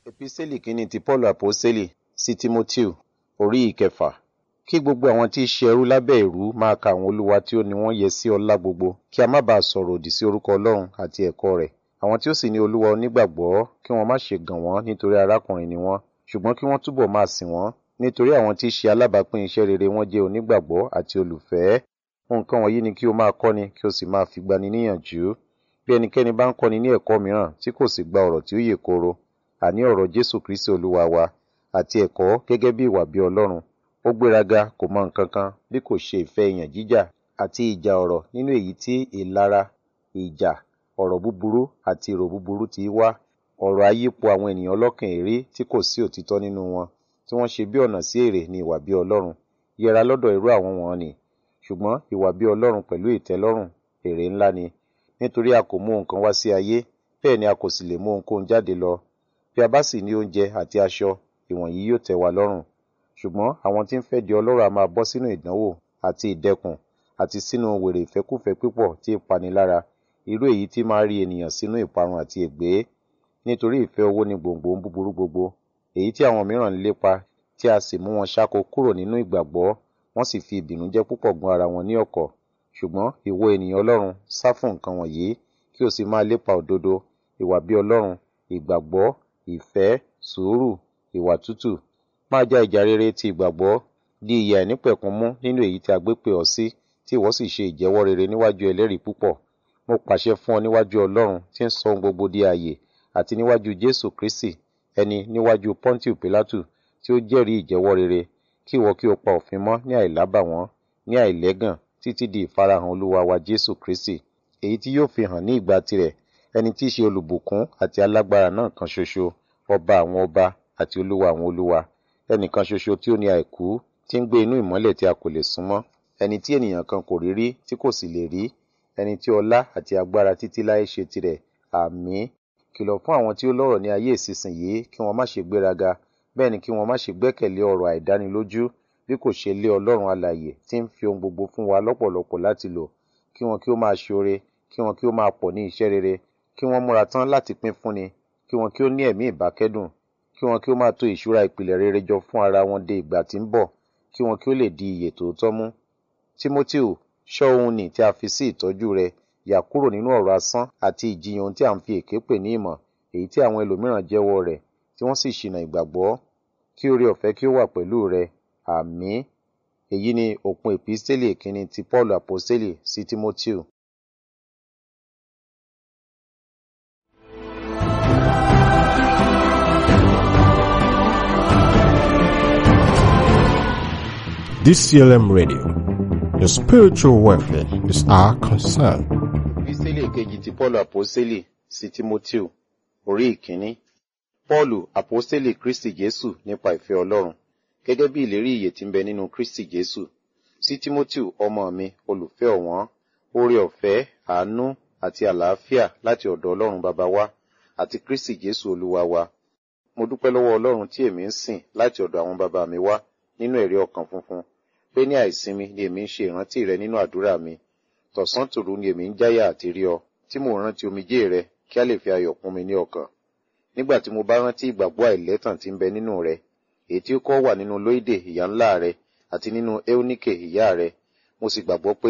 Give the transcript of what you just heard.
Epísẹ́lì kínní ti Pọ́ọ̀lù Àpọ́sítélì sí Tímótíù orí ìkẹfà. Kí gbogbo àwọn tí í ṣe ẹrú lábẹ́ ìrú máa ka àwọn olúwa tí ó ní wọ́n yẹ sí ọlá gbogbo, kí a má baà sọ̀rọ̀ òdì sí orúkọ Ọlọ́run àti ẹ̀kọ́ rẹ̀. Àwọn tí ó sì ní olúwa onígbàgbọ́ kí wọ́n má ṣe gàn wọ́n nítorí arákùnrin ni wọ́n, ṣùgbọ́n kí wọ́n túbọ̀ máa sìn wọ́n, nítorí àwọn tí í ṣe alábàápín iṣẹ́ rere wọ́n jẹ́ onígbàgbọ́ àti olùfẹ́. Nǹkan wọ̀nyí ni kí o máa kọ́ni kí o sì máa fi gbani níyànjú. Bí ẹnikẹ́ni bá ń kọ́ni ní ẹ̀kọ́ mìíràn tí kò sì gba ọ̀rọ̀ tí ó yè kooro, àní ọ̀rọ̀ Jésù Kristi Olúwa wa, àti ẹ̀kọ́ gẹ́gẹ́ bí ìwà bí Ọlọ́run, ó gbéraga kò mọ nǹkan kan bí kò ṣe ìfẹ́ ìyàn jíjà àti ìjà ọ̀rọ̀ nínú èyí tí ìlara, ìjà, ọ̀rọ̀ búburú àti èrò búburú ti wá, ọ̀rọ̀ ayípo àwọn ènìyàn ọlọ́kàn èrè tí kò sí òtítọ́ nínú wọn, tí wọ́n ṣe bí ọ̀nà sí èrè ní ìwà bí Ọlọ́run. Yẹra lọ́dọ̀ irú àwọn wọ̀n-ọn-nì. Ṣùgbọ́n ìwà bí Ọlọ́run pẹ̀lú ìtẹ́lọ́rùn èrè ńlá ni. Nítorí a kò mú ohun kan wá sí ayé, bẹ́ẹ̀ ni a kò sì lè mú ohunkóhun jáde lọ. Bí a bá sì ní oúnjẹ àti aṣọ, ìwọ̀nyí yóò tẹ́ wa lọ́rùn. Ṣùgbọ́n àwọn tí ń fẹ́ di ọlọ́rọ̀ a máa bọ́ sínú ìdánwò àti ìdẹkùn àti sínú wèrè ìfẹ́kúfẹ̀ẹ́ pípọ̀ tí í pani lára, irú èyí tí máa rí ènìyàn sínú ìparun àti ègbé. Nítorí ìfẹ́ owó ni gbòǹgbò ohun búburú gbogbo, èyí tí àwọn mìíràn ń lépa, tí a sì mú wọn ṣáko kúrò nínú ìgbàgbọ́, wọ́n sì fi ìbìnújẹ́ púpọ̀ gún ara wọn ní ọ̀kọ̀. Ṣùgbọ́n ìwọ ènìyàn Ọlọ́run, sá fún nǹkan wọ̀nyí, kí o sì máa lépa òdodo, ìwà bí Ọlọ́run, ìgbàgbọ́, ìfẹ́, sùúrù, ìwà tútù. Máa já ìjà rere ti ìgbàgbọ́, di ìyè àìnípẹ̀kun mú nínú èyí tí a gbé pè ọ́ sí, tí ìwọ sì ṣe ìjẹ́wọ́ rere níwájú ẹlẹ́rìí púpọ̀. Mo pàṣẹ fún ọ níwájú Ọlọ́run tí ń sọ ohun gbogbo di ààyè, àti níwájú Jésù Kristi, ẹni níwájú Pọ́ńtíù Pílátù tí ó jẹ́rìí ìjẹ́wọ́ rere, kí ìwọ kí o pa òfin mọ́ ní àìlábàwọ́n, ní àìlẹ́gàn, títí di ìfarahàn Olúwa wa Jésù Kristi, èyí tí yóò fi hàn ní ìgbà tirẹ̀, ẹni tí í ṣe olùbùkún àti alágbára náà kan ṣoṣo, ọba àwọn ọba àti olúwa àwọn olúwa, ẹnìkan ṣoṣo tí ó ní àìkú, tí ń gbé inú ìmọ́lẹ̀ tí a kò lè súnmọ́, ẹni tí ènìyàn kan kò rí rí tí kò sì lè rí, ẹni tí ọlá àti agbára títí láé ṣe tirẹ̀. Àmín. Kìlọ̀ fún àwọn tí ó lọ́rọ̀ ní ayé ìsinsìnyí kí wọ́n má ṣe gbéraga, bẹ́ẹ̀ ni kí wọ́n má ṣe gbẹ́kẹ̀lé ọ̀rọ̀ àìdánilójú, bí kò ṣe lé Ọlọ́run alààyè tí ń fi ohun gbogbo fún wa lọ́pọ̀lọpọ̀ láti lò, kí wọn kí ó máa ṣoore, kí wọn kí ó máa pọ̀ ní iṣẹ́ rere, kí wọ́n múra tán láti pín fúnni, kí wọn kí ó ní ẹ̀mí ìbákẹ́dùn, kí wọn kí ó máa to ìṣúra ìpìlẹ̀ rere jọ fún ara wọn de ìgbà tí ń bọ̀, kí wọn kí ó lè di ìyè tòótọ́ mú. Tímótíù, ṣọ́ ohun nì tí a fi sí ìtọ́jú rẹ, yà kúrò nínú ọ̀rọ̀ asán àti ìjiyàn ohun tí à ń fi èké pè ní ìmọ̀, èyí tí àwọn ẹlòmíràn jẹ́wọ́ rẹ̀, tí wọ́n sì ṣìnà ìgbàgbọ́. Kí oore ọ̀fẹ́ kí ó wà pẹ̀lú rẹ. Àmín. Èyí ni òpin Epísítélì kínní ti Pọ́ọ̀lù Àpọ́sítélì sí Tímótíù. DCLM Radio. Your spiritual welfare is our concern. Epísítélì kejì ti Pọ́ọ̀lù Àpọ́sítélì sí Tímótíù orí ìkíní. Pọ́ọ̀lù Àpọ́sítélì Kristi Jésù nípa ìfẹ́ Ọlọ́run, gẹ́gẹ́ bí ìlérí ìyè tí ń bẹ nínú Kristi Jésù. Sí Tímótíù ọmọ mi, olùfẹ́ ọ̀wọ́n, oore ọ̀fẹ́, àánú àti àlàáfíà láti ọ̀dọ̀ Ọlọ́run bàbá wa àti Kristi Jésù Olúwa wa. Mo dúpẹ́ lọ́wọ́ Ọlọ́run tí èmi ń sìn láti ọ̀dọ̀ àwọn bàbá mi wá nínú ẹ̀rí ọkàn funfun, pé ní àìsinmi ni èmi ń ṣe ìrántí rẹ nínú àdúrà mi. Tọ̀sán tòru ni èmi ń jáyà àti rí ọ, tí mò ń rántí omijé rẹ kí a lè fi ayọ̀ kún mi ní ọkàn. Nígbà tí mo bá rántí ìgbàgbọ́ àìlẹ́tàn tí ń bẹ nínú rẹ, èyí tí ó kọ́ wà nínú Lóídè ìyá ńlá rẹ àti nínú Éóníkè ìyá rẹ, mo sì gbàgbọ́ pé